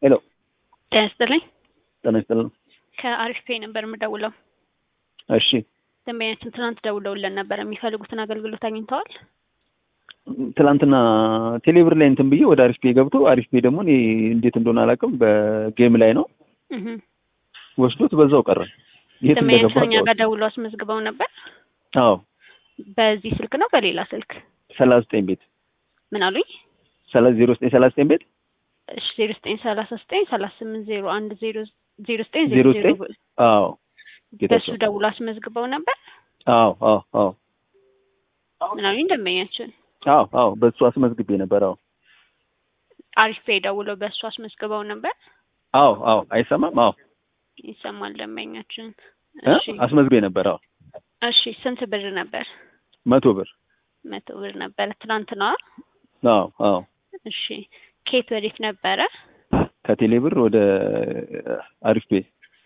ሄሎ ጤና ይስጥልኝ። ጤና ይስጥልን። ከአሪፍ ፔይ ነበር የምደውለው። እሺ ደንበኛችን ትናንት ደውለውልን ነበር። የሚፈልጉትን አገልግሎት አግኝተዋል? ትላንትና ቴሌብር ላይ እንትን ብዬ ወደ አሪፍ ፔ ገብቶ አሪፍ ፔ ደግሞ እኔ እንዴት እንደሆነ አላውቅም በጌም ላይ ነው እህ ወስዶት በዛው ቀረ። የት እንደገባ ደንበኛችን እኛ ጋር አላውቅም። ደውለው አስመዝግበው ነበር። አዎ በዚህ ስልክ ነው በሌላ ስልክ? ሰላሳ ዘጠኝ ቤት ምን አሉኝ? ሰላሳ ዜሮ ዘጠኝ ሰላሳ ዘጠኝ ቤት እሺ ዜሮ ዘጠኝ ሰላሳ ዘጠኝ ሰላሳ ስምንት ዜሮ አንድ ዜሮ ዜሮ ዘጠኝ ዜሮ ዜሮ ዜሮ ዘጠኝ አዎ በሱ ጌታቸው ደውሎ አስመዝግበው ነበር። አዎ አዎ አዎ ምን አሉኝ? ደንበኛችን አዎ አዎ በሱ አስመዝግቤ ነበር። አዎ አሪፍ ፔይ ደውለው በሱ አስመዝግበው ነበር። አዎ አዎ አይሰማም። አዎ ይሰማል ደንበኛችን። እ? እሺ አስመዝግቤ ነበር። አዎ እሺ ስንት ብር ነበር? መቶ ብር መቶ ብር ነበረ ትናንትና። አዎ አዎ እሺ ኬት ወዴት ነበረ? ከቴሌ ብር ወደ አሪፍ ፔ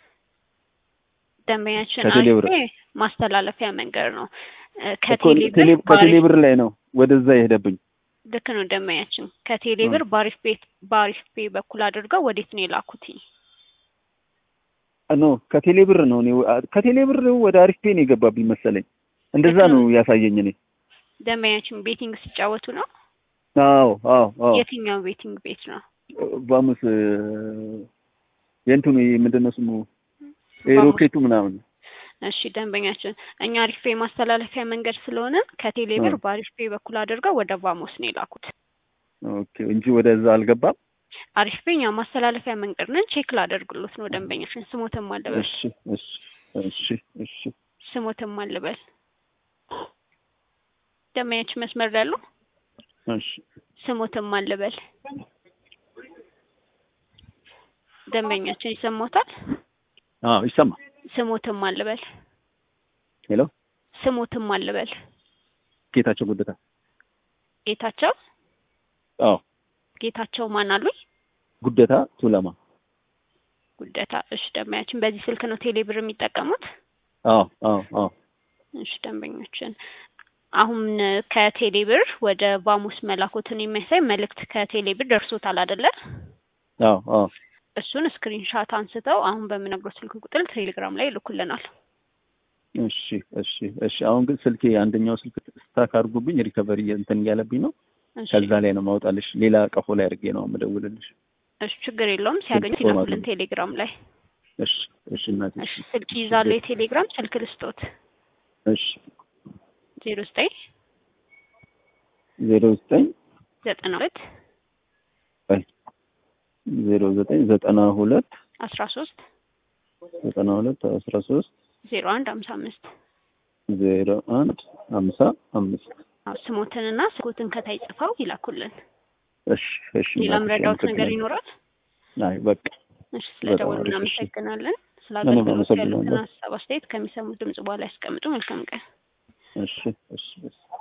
ደንበኛችን ከቴሌ አሪፍ ብር። ፔይ ማስተላለፊያ መንገድ ነው እ፣ እኮ ከቴሌ ቴሌ ብር ከቴሌ በአሪፍ- ብር ላይ ነው ወደዛ የሄደብኝ። ልክ ነው ደንበኛችን ከቴሌ ብር በአሪፍ ቤት በአሪፍ ፔይ በኩል አድርገው ወዴት ነው የላኩት? ኖ ከቴሌ ብር ነው እኔ ከቴሌ ብር ወደ አሪፍ ፔ ነው የገባብኝ መሰለኝ። እንደዛ ልክ ነው። ነው ያሳየኝ እኔ። ደንበኛችን ቤቲንግ ሲጫወቱ ነው። አዎ አዎ አዎ የትኛው ቤቲንግ ቤት ነው? ባሙስ የእንትኑ ይሄ ምንድን ነው ስሙ ይሄ ባሙስ። ሮኬቱ ምናምን እሺ ደንበኛችን እኛ አሪፍ ፔይ ማስተላለፊያ መንገድ ስለሆነ ከቴሌ ብር እ። በአሪፍ ፔይ በኩል አድርገው ወደ ቫሞስ ነው የላኩት። ኦኬ እንጂ ወደዛ አልገባም። አሪፍ ፔይ እኛ ማስተላለፊያ መንገድ ነን። ቼክ ላደርግሎት ነው ደንበኛችን። ስሞትም አልበል እሺ እሺ እሺ እሺ ስሞትም አልበል ደንበኛችን መስመር ላይ ያሉ እሺ ስሞትም አልበል ደንበኛችን ይሰማታል። አዎ ይሰማል። ስሞትም አልበል ሄሎ ስሞትም አልበል ጌታቸው ጉደታ። ጌታቸው አዎ ጌታቸው ማን አሉኝ? ጉደታ ቱለማ። ጉደታ። እሺ ደንበኛችን በዚህ ስልክ ነው ቴሌ ብር የሚጠቀሙት? አዎ አዎ አዎ እሺ ደንበኞችን አሁን ከቴሌ ብር ወደ ቫሙስ መላኮትን የሚያሳይ መልእክት ከቴሌ ብር ደርሶታል አይደለ? አዎ አዎ እሱን ስክሪንሻት አንስተው አሁን በምነግረው ስልክ ቁጥር ቴሌግራም ላይ ይልኩልናል። እሺ እሺ እሺ። አሁን ግን ስልኬ አንደኛው ስልክ ስታክ አድርጎብኝ ሪከቨሪ እንትን እያለብኝ ነው። እሺ ከዛ ላይ ነው ማውጣልሽ። ሌላ ቀፎ ላይ አድርጌ ነው የምደውልልሽ። እሺ ችግር የለውም። ሲያገኙ ስልክ ፎርማት ይላኩልን ነው። ቴሌግራም ላይ። እሺ እሺ እናቴ። እሺ ስልክ ይዛሉ የቴሌግራም ስልክ ልስጦት እሺ ዜሮ ዘጠኝ ዜሮ ዘጠኝ ዘጠና ሁለት ዜሮ ዘጠኝ ዘጠና ሁለት አስራ ሶስት ዘጠና ሁለት አስራ ሶስት ዜሮ አንድ ሀምሳ አምስት ዜሮ አንድ ሀምሳ አምስት አዎ ስሞትንና ስልኮትን ከታይ ጽፈው ይላኩልን። እሺ እሺ ሌላም እናቴ፣ ረዳውት ነገር አመሰግናለሁ። ይኖራል? አይ በቃ እሺ ስለደወሉ በጣም አሪፍ፣ እሺ። እናመሰግናለን። ስለ እኔም አገልግሎት ያሉትን አመሰግናለሁ። ሀሳብ አስተያየት ከሚሰሙት ድምጽ በኋላ ያስቀምጡ። መልካም ቀን። እሺ እሺ እሺ